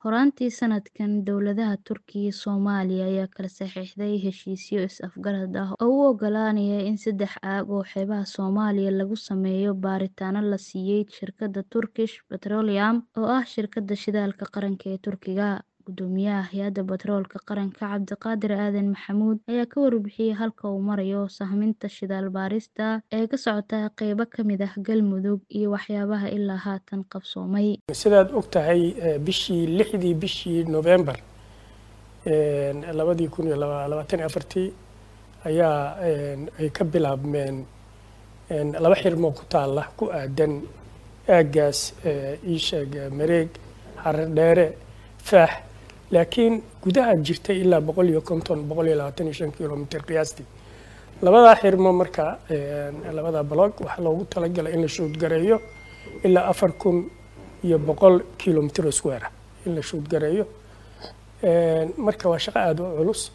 Horaantii sanadkan, dowladaha Turkiga iyo Soomaaliya ayaa kala saxiixday heshiisyo is-afgarad ah oo u oggolaanaya in saddex aag oo xeebaha Soomaaliya lagu sameeyo baaritaanno la siiyay shirkadda Turkish Petroleum oo ah shirkadda shidaalka qaranka ee Turkiga. Guddoomiyaha Hay'adda Batroolka Qaranka Cabdiqaadir Aadan Maxamuud ayaa ka warbixiyay halka uu marayo sahaminta shidaal baarista ee ka socota qaybo ka mid ah Galmudug iyo waxyaabaha ilaa haatan qabsoomay. sidaad og tahay bishii lixdii bishii November labadii kun iyo labaatan iyo afartii ayaa ay ka bilaabmeen laba xirmo ku taalla ku aadan aaggaas ii sheeg mareeg harar dheere faax laakiin gudaha jirtay ilaa boqol iyo konton boqol iyo labaatan iyo shan kilomitr qiyaastii labadaa xirmo marka labadaa blog waxaa loogu talagalay in la shuudgareeyo ilaa afar kun iyo boqol kilomitr square in la shuudgareeyo marka waa shaqo aada u culus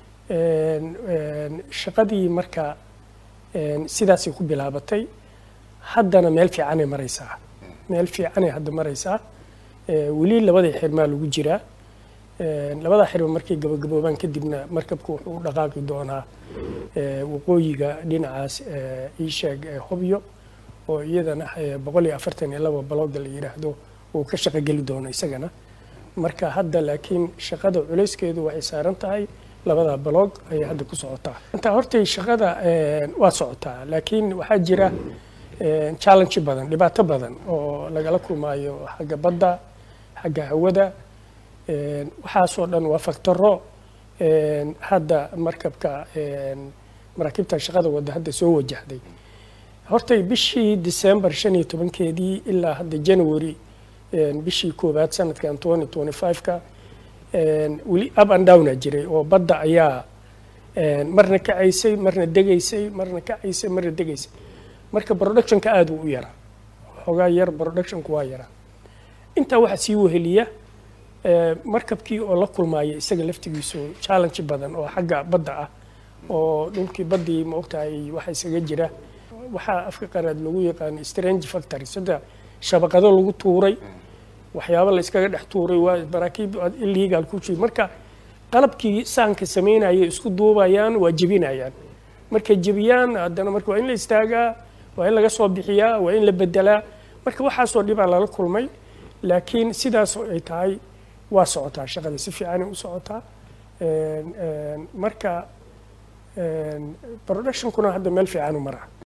shaqadii marka sidaasay ku bilaabatay haddana meel fiicanay maraysaa meel fiicanay hadda maraysaa weli labadii xirmaa lagu jiraa labadaa xirma markay gabagaboobaan kadibna markabku wuxuu u dhaqaaqi doonaa waqooyiga dhinacaas iisheeg hobyo oo iyadana boqol iyo afartan iyo laba balooga la yidhaahdo uu ka shaqo geli doono isagana marka hadda laakiin shaqada culayskeedu waxay saaran tahay labadaa baloog ayay hadda ku socotaa intaa hortay shaqada waa socotaa laakiin waxaa jira challenge badan dhibaato badan oo lagala kulmaayo xagga badda xagga hawada waxaasoo dhan waa faktoro hadda markabka maraakiibta shaqada wadda hadda soo wajahday hortay bishii december shan iyo tobankeedii ilaa hadda january bishii koowaad sanadkan twenty twenty five-ka weli up and downa jiray oo badda ayaa marna kacaysay marna degaysay marna kacaysay marna degaysay marka productionka aada u u yaraa xoogaa yar productionku waa yaraa intaa waxaa sii weheliya markabkii oo la kulmaaya isaga laftigiisu challenge badan oo xagga badda ah oo dhulkii baddii ma ogtahay waxa isaga jira waxaa afka qaraad lagu yaqaano strange factory sida shabaqado lagu tuuray waxyaabo la iskaga dhex tuuray waa maraakiib illegal ku jiri marka qalabkii saanka samaynaya isku duubayaan waa jebinayaan markay jebiyaan haddana marka waa in la istaagaa waa in laga soo bixiyaa waa in la bedelaa marka waxaasoo dhibaa lala kulmay laakiin sidaas ay tahay waa socotaa shaqada si fiicanay u socotaa marka productionkuna hadda meel fiican u maraa